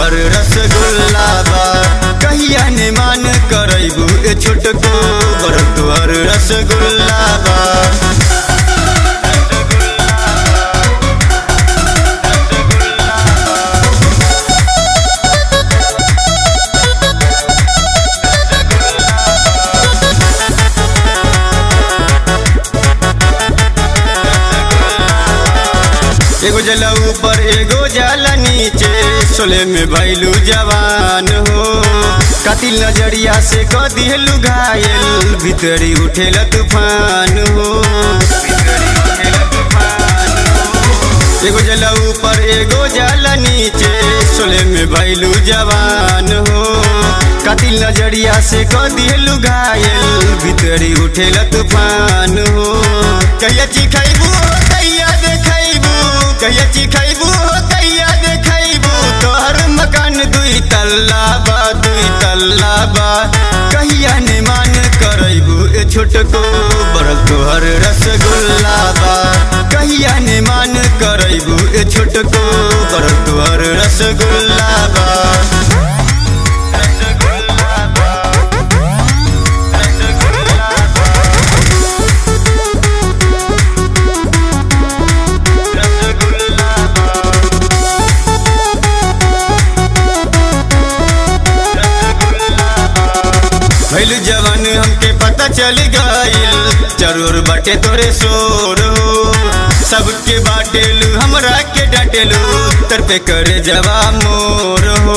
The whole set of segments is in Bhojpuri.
तोहर रसगुल्ला बा कहिया ने मान करैबू ए छोटको बर तोहर रसगुल्ला बा एगो जला ऊपर एगो जाला नीचे सोले में भैलू जवान हो कातिल नजरिया से क दिहलू घायल भीतरी उठेला तूफान हो एगो जला ऊपर एगो जाला नीचे सोले में भैलू जवान हो कातिल नजरिया से क दिहलू घायल भीतरी उठेला तूफान हो कहिया चिखैबू कहिया देखैबू कहिया चिखैबू कहिया देखैबू तोहर मकान दुई तल्ला बा दुई तल्ला बा कहिया ने मान करैबू ए छोटको बड़ तोहर रसगुल्ला बा कहिया ने मान करैबू ए छोटको बड़ तोहर रसगुल्ला बा रसगुल्ला बा रसगुल्ला बा रसगुल्ला बा भैल जवान हमके पता चल गईल जरूर बाटे तोरे शोर हो सबके बाटेलू हमरा के डाटेलू तर पे करे जवा मोर हो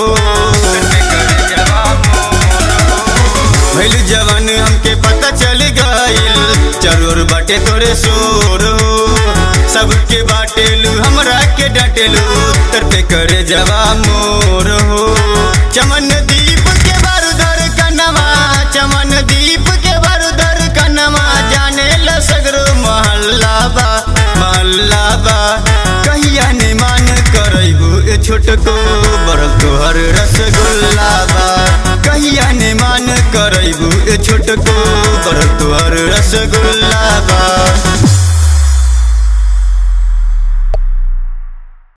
भैल जवान हमके पता चल गईल जरूर बाटे तोरे शोर हो सबके बाटेलू हमरा के डाटेलू तर पे करे जवा मोर हो चमन दीप के बारूदर कनमा चमन दीप के बारूदर कनमा जाने ल सगरो महल्ला बा महल्ला बा कहिया ने मान करैबू ए छोटको बड़ तोहर रसगुल्ला बा कहिया ने मान करैबू ए छोटको बड़ तोहर रसगुल्ला